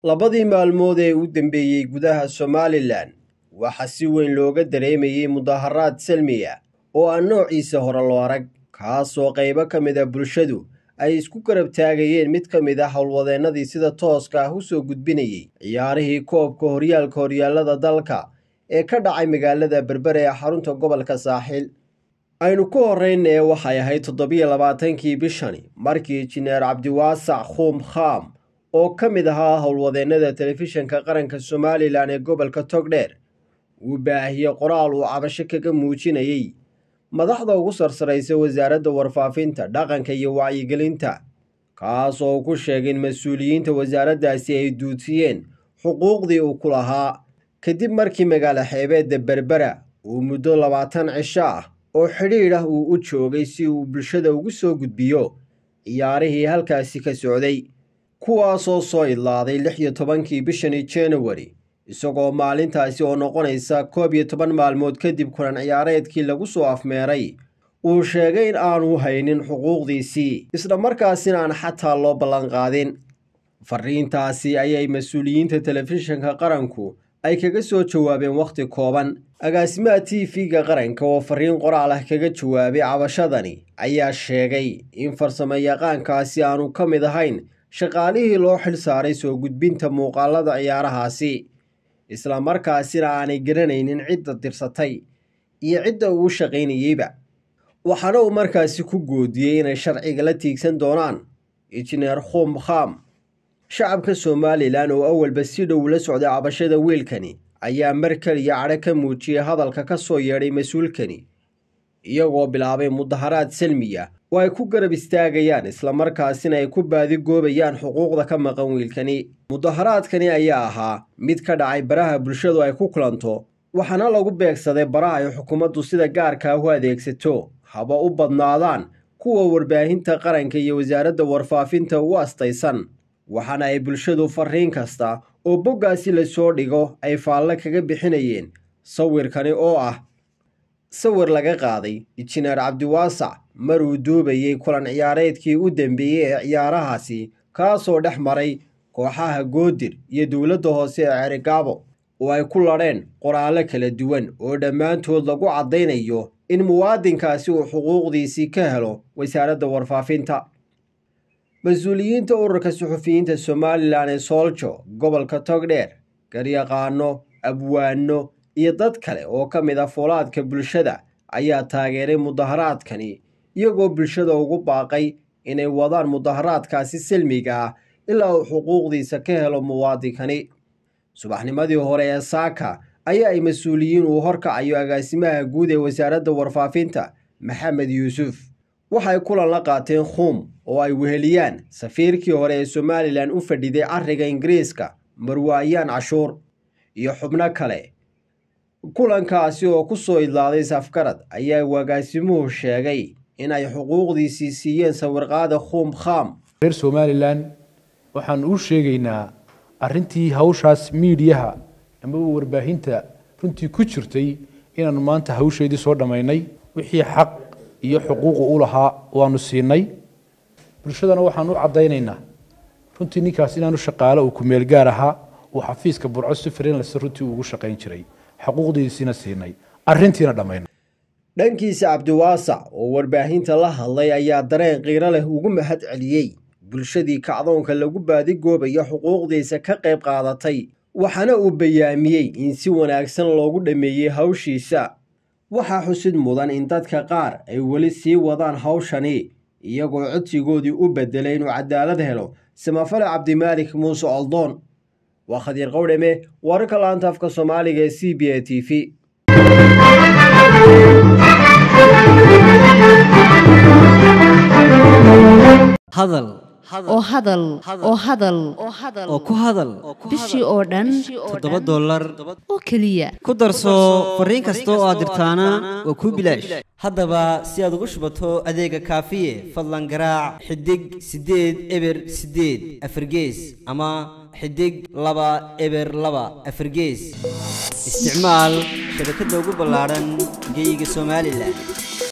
labadii maalmood ee u dambeeyey gudaha somalilan waxaa si weyn looga dareemayey mudaharaad salmiya oo aan noociisa hore loo arag kaasoo qaybo ka mid a bulshadu ay isku garab taagayeen mid ka mid ah howlwadeennadii sida tooska ah u soo gudbinayey ciyaarihii koobka horyaalka horyaallada dalka ee ka dhacay magaalada berbere ee xarunta gobolka saaxiil aynu ku horreynee waxay ahayd toddobiyo labaatankii bishani markii injineer cabdiwaasac khuum khaam oo ka mid ahaa howlwadeennada telefishinka qaranka somalilan ee gobolka togdheer uu baahiyey qoraal uu cabasho kaga muujinayey madaxda ugu sarsaraysa wasaaradda warfaafinta dhaqanka iyo wacyigelinta kaas oo ku sheegay in mas-uuliyiinta wasaaraddaasi ay duudsiyeen xuquuqdii uu ku lahaa kadib markii magaalo xeebeedda berbera uu muddo labaatan cisho ah oo xidhiidh ah uu u joogay si uu bulshada ugu soo gudbiyo ciyaarihii halkaasi ka socday kuwaasoo soo idlaaday lix iyo tobankii bishani januari isagoo maalintaasi oo noqonaysa koob iyo toban maalmood kadib kulan ciyaareedkii lagu soo afmeeray uu sheegay in aanu haynin xuquuqdiisii isla markaasina aan xataa loo ballanqaadin fariintaasi ayay mas-uuliyiinta telefishinka qaranku ay kaga soo jawaabeen wakhti kooban agaasimaha t v-ga qaranka oo fariin qoraal ah kaga jawaabay cabashadani ayaa sheegay in farsamo yaqaankaasi aanu ka mid ahayn shaqaalihii loo xil saaray soo gudbinta muuqaalada ciyaarahaasi isla markaasina aanay garanaynin cidda dirsatay iyo cidda uu shaqaynayeyba waxaana uu markaasi ku goodiyey inay sharciga la tiigsan doonaan injineer khum kham shacabka somalilan oo awalba si dhow la socday cabashada wiilkani ayaa mar keliya cadho ka muujiyey hadalka ka soo yeedhay mas-uulkani iyagoo bilaabay mudaharaad salmiya oo ay ku garab istaagayaan islamarkaasina ay ku baadigoobayaan xuquuqda ka maqan wiilkani mudaharaadkani ayaa ahaa mid ka dhacay baraha bulshadu ay ku kulanto waxaana lagu beegsaday baraha ay xukuumaddu sida gaarka ah u adeegsato haba u badnaadaan kuwa warbaahinta qaranka iyo wasaaradda warfaafinta u astaysan waxaana ay bulshadu fariin kasta oo boggaasi lasoo dhigo ay faalle kaga bixinayeen sawirkani oo ah sawir laga qaaday injineer cabdiwaasac maruu duubayey kulan ciyaareedkii u dambeeyey ee ciyaarahaasi kaasoo dhex maray kooxaha goodir iyo dowladda hoose ee cerigaabo oo ay ku ladheen qoraallo kala duwan oo dhammaantood lagu caddaynayo in muwaadinkaasi uu xuquuqdiisii ka helo wasaaradda warfaafinta mas-uuliyiinta ururka suxufiyiinta somalilan ee sooljo gobolka togdheer garyaqaano abwaano iyo dad kale oo ka mid ah foolaadka bulshada ayaa taageeray mudaharaadkani iyagoo bulshada ugu baaqay inay wadaan mudaharaadkaasi silmiga ah ilaa uu xuquuqdiisa ka helo muwaadinkani subaxnimadii hore ee saaka ayaa ay mas-uuliyiin uu horkacayo agaasimaha guud ee wasaaradda warfaafinta maxamed yuusuf waxay kulan la qaateen khuum oo ay weheliyaan safiirkii hore ee somalilan u fadhiday cariga ingiriiska marwaayaan cashuur iyo xubno kale kulankaasi oo ku soo idlaaday safgarad ayaa wagaasimuhu sheegay in ay xuquuqdiisii siiyeen sawirqaada khuum khaam reer somalilan waxaan u sheegaynaa arrintii hawshaas miidiyaha amaba warbaahinta runtii ku jirtay inaanu maanta hawsheedii soo dhammaynay wixii xaq iyo xuquuqu u lahaa waanu siinay bulshadana waxaan u caddaynaynaa runtii ninkaas inaanu shaqaale uu kumeel gaar ahaa uu xafiiska burco si friinlase runtii ugu shaqayn jiray xuquuqdiisiina siinay arrintiina dhammaynay dhankiisa cabdiwaasac oo warbaahinta la hadlay ayaa dareen qiiro leh ugu mahad celiyey bulshadii kacdoonka lagu baadigoobayo xuquuqdiisa ka qayb qaadatay waxaana uu bayaamiyey in si wanaagsan loogu dhammeeyey hawshiisa waxaa xusid mudan in dadka qaar ay weli sii wadaan hawshani iyagoo codsigoodii u bedelay inuu cadaalad helo samafale cabdimaalik muuse oldoon waa khadiir qowdhame wararka laanta afka soomaaliga ee c b a t v hadal oo hadal oo hadal oo ku hadal bishii oo dhan toddoba dollar oo keliya ku darso fariin kasta oo aad dirtaana waa kuu bilaash haddaba si aad ugu shubato adeega kaafiye fadlan garaac xidig siddeed eber siddeed afargees ama xidig laba eber laba afargees isticmaal shabakadda ugu ballaadhan geyga somalilan